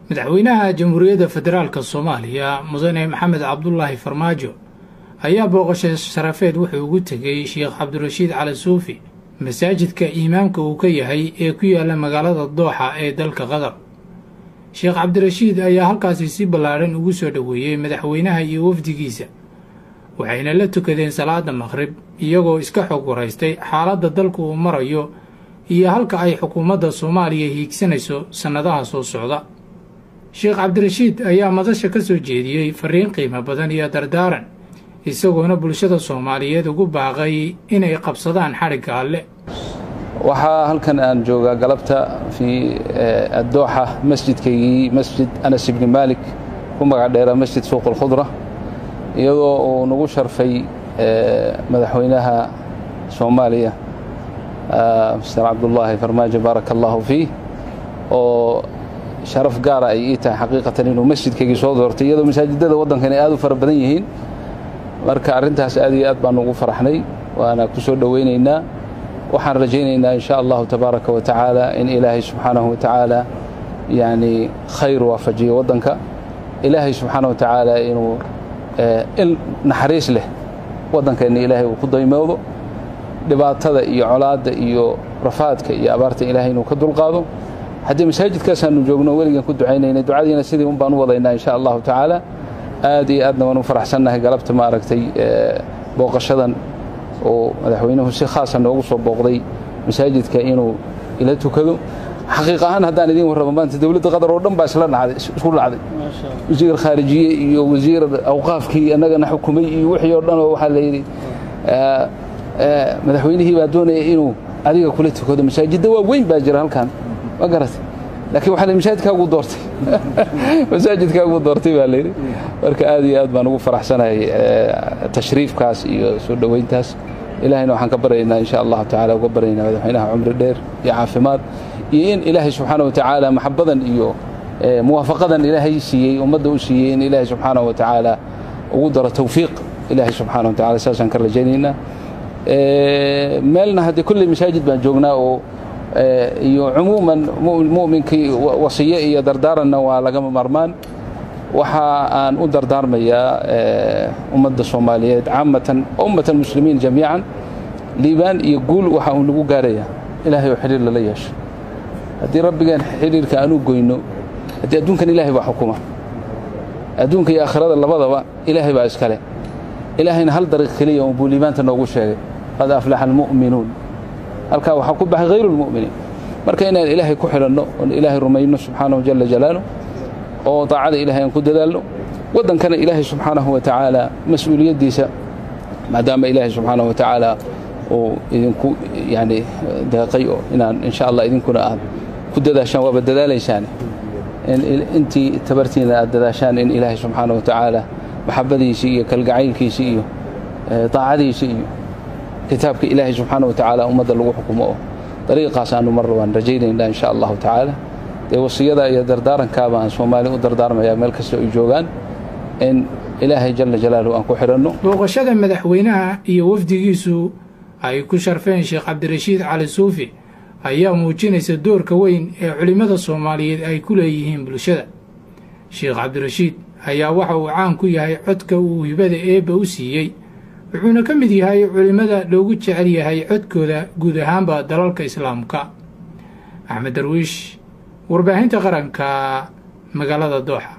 madaxweynaha jamhuuriyadda federaalk soomaaliya mudane maxamed cabdulaahi farmaajo ayaa booqasho sharafeed wuxuu ugu tegey sheekh cabdirashiid cali suufi masaajidka imaamka uu ka yahay ee ku yaala magaalada dooxa ee dalka qatar sheekh cabdirashiid ayaa halkaasi si ballaadhan ugu soo dhoweeyey madaxweynaha iyo wafdigiisa waxayna la tukadeen salaada maqrib iyagoo iska xog waraystay xaaladda dalku uu marayo iyo halka ay xukuumadda soomaaliya hiigsanayso sannadaha soo socda sheekh cabdirashiid ayaa madasha ka soo jeediyey fariin qiimo badan iyo dardaaran isagoona bulshada soomaaliyeed ugu baaqay inay qabsadaan xadhigga alle waxaa halkan aan joogaa galabta fii addooxa masjidkaygii masjid anas ibni maalik ku magac dheera masjid suuq alkhudra iyadoo uu nagu sharfay madaxweynaha soomaaliya mister cabdullaahi farmaajo baaraka allaahu fiih oo sharaf gaara ay ii tahay xaqiiqatan inuu masjidkaygii soo doortay iyadoo masaajidada waddankan ay aad u fara badan yihiin marka arrintaas aad iyo aad baan ugu faraxnay waana ku soo dhowaynaynaa waxaan rajaynaynaa in sha allahu tabaaraka wa tacaala in ilaahay subxaanahu wa tacaala yani khayr waafajiyo waddanka ilaahay subxaana wa tacaala inuu il naxariis leh waddankeenna ilaahay uu ku daymoodo dhibaatada iyo colaadda iyo rafaadka iyo abaarta ilaahay inuu ka dulqaado haddii masaajidkaasaanu joogno weligan ku ducaynaynay ducadiina sidii un baan u wadaynaa in sha allahu tacaala aad iyo aadna waan u faraxsannahay galabta maaragtay booqashadan oo madaxweynuhu si khaasa noogu soo booqday masaajidka inuu ila tukado xaqiiq ahaan haddaan idiin warramo maanta dowladda qatar oo dhan baa isla dhacday isku dhacday wasiir khaarijiye iyo wasiir awqaafkii annagana xukumay iyo wixii oo dhan oo waxaa la yidhi madaxweynihii baa doonaya inuu adiga kula tukado masaajidda waa weyn baa jira halkan ma garatay laakiin waxaa la masaajidkaaguu doortay masaajidkaaguu doortay baa layidhi marka aad iyo aad baan ugu faraxsanahay tashriifkaas iyo soo dhoweyntaas ilahayna waxaan ka baryaynaa insha allahu tacala uga baryaynaa madaxweynaha cumri dheer iyo caafimaad iyo in ilaahay subxaana wa tacaala maxabadan iyo muwaafaqadan ilaahay siiyey ummadda u siiyey in ilaahay subxaana wa tacaala ugu daro tawfiiq ilaahay subxaana wa tacala saasaan ka rajaynaynaa meelna haddee kolley masaajid baan joognaa oo iyo cumuuman mu'minkii wasiye iyo dardaaranna waa lagama marmaan waxa aan u dardaarmayaa ummadda soomaaliyeed caamatan ummata almuslimiin jamiican liibaan iyo guul waxa uu lagu gaarayaa ilaahay oo xidhiir lala yeesho haddii rabbigeen xidhiirka aan u goyno haddii adduunkan ilaahay baa xukuma adduunka iyo aakhirada labadaba ilaahay baa iskale ilaahayna hal dariiq keliya un buu liibaanta noogu sheegay qad aflaxa almu'minuun halkaa waxaa ku baxay hayru lmu'miniin marka inaan ilaahay ku xidhanno oon ilaahay rumayno subxaanahu jala jalaaluh oo daacada ilahay aan ku dadaalno waddankana ilaahay subxaanahu wa tacaala mas-uuliyaddiisa maadaama ilaahay subxaanahu wa tacaala uu idinku yani deeqay oo inaan insha allah idinkuna aad ku dadaashaan waaba dadaalaysaane intii tabartiina aad dadaashaan in ilaahay subxaana wa tacaala maxabadiisii iyo kalgacaylkiisii iyo daacadiisii iyo kitaabka ilaahay subxaana wa tacaala ummadda lagu xukumo oo dariiqaas aanu mar waan rajaynaynaa insha allahu tacaala dee wasiyada iyo dardaarankaaba aan soomaali u dardaarmayaa meel kasta ay joogaan in ilaahay jala jalaaluhu aan ku xidhanno booqashada madaxweynaha iyo wafdigiisu ay ku sharfeen sheekh cabdirashiid cali suufi ayaa muujinaysa doorka weyn ee culimmada soomaaliyeed ay ku leeyihiin bulshada sheekh cabdirashiid ayaa waxa uu caan ku yahay codka uu hibada eebba u siiyey wuxuuna ka mid yahay culimmada loogu jecel yahay codkooda guud ahaanba dalalka islaamka axmed darwiish warbaahinta qaranka magaalada dooxa